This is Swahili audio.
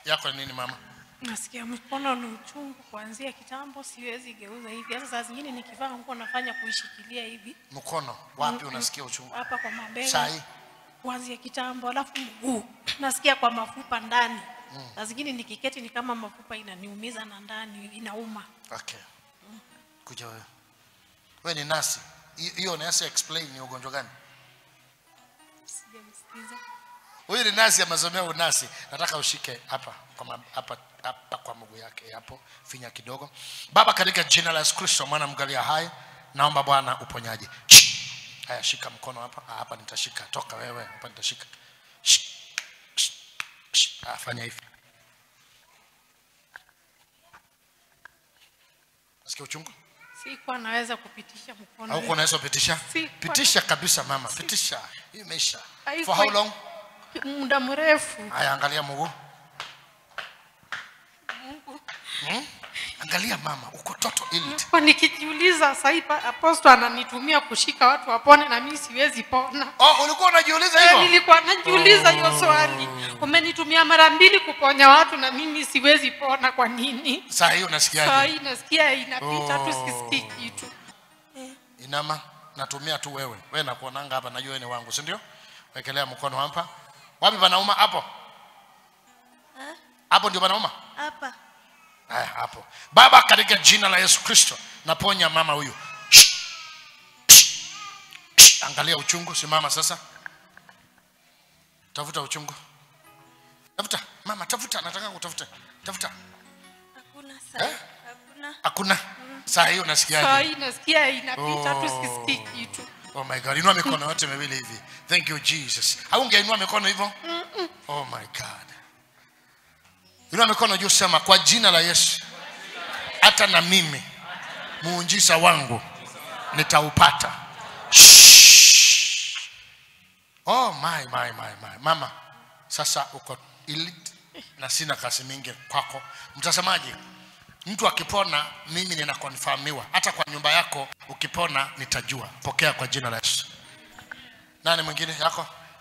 yako ni nini mama nasikia mkono ni uchungu kuanzia kitambo siwezi geuza hivi hata saa zingine nikivaa nguo nafanya kuishikilia hivi mkono wapi unasikia uchungu hapa kwa mabega saa hii kuanzia kitambo alafu mguu nasikia kwa mafupa ndani saa zingine nikiketi ni kama mafupa inaniumiza na ndani inauma okay kuja wewe wewe ni nasi Hi- hiyo nasi explain ni ugonjwa gani sijamsikiza huyu ni nasi amesomea unasi nataka ushike hapa kwa ma- hapa hapa kwa mguu yake hapo finya kidogo baba katika jina la yesu kristo mwana mgalia hai naomba bwana uponyaji Shh. haya shika mkono hapa ah, hapa nitashika toka wewe hapa nitashika Shh. Shh. Shh. Ah, fanya hivi nasikia uchungu sikuwa naweza kupitisha mkono au hivi. unaweza pitisha Si- pitisha kabisa mama pitisha hii imeisha Haikuwa- for how long muda mrefu haya angalia mguu hmm? angalia mama uko toto ili kwa nikijiuliza sahii aposto ananitumia kushika watu wapone na mimi siwezi pona oh, ulikuwa unajiuliza Eh, hivyo nilikuwa najiuliza hiyo swali umenitumia mara mbili kuponya watu na mimi siwezi pona kwa nini saa hii saa unasikiaje hii nasikia inapita tu Oh. sisikii kitu inama natumia tu wewe wewe nakuonanga hapa najua wewe ni wangu si ndio wekelea mkono hapa wapi panauma hapo hapo ndio panauma hapa haya hapo baba katika jina la yesu kristo naponya mama huyu Shh. Shh. Shh. angalia uchungu simama sasa tafuta uchungu tafuta mama tafuta nataka kutafuta tafuta hakuna saa Eh? hakuna hakuna saa hiyo saa nasikiaje hii nasikia inapita tu Oh. sisikii kitu oh my god inua mikono yote miwili hivi thank you jesus au ungeinua mikono hivyo oh my god inua mikono juu sema kwa jina la yesu hata na mimi muunjisa wangu nitaupata Shh. oh my, my, my, my. mama sasa uko elite na sina kasi mingi kwako mtazamaji mtu akipona mimi ninakonfamiwa hata kwa nyumba yako ukipona nitajua pokea kwa jina la yesu nani mwingine yako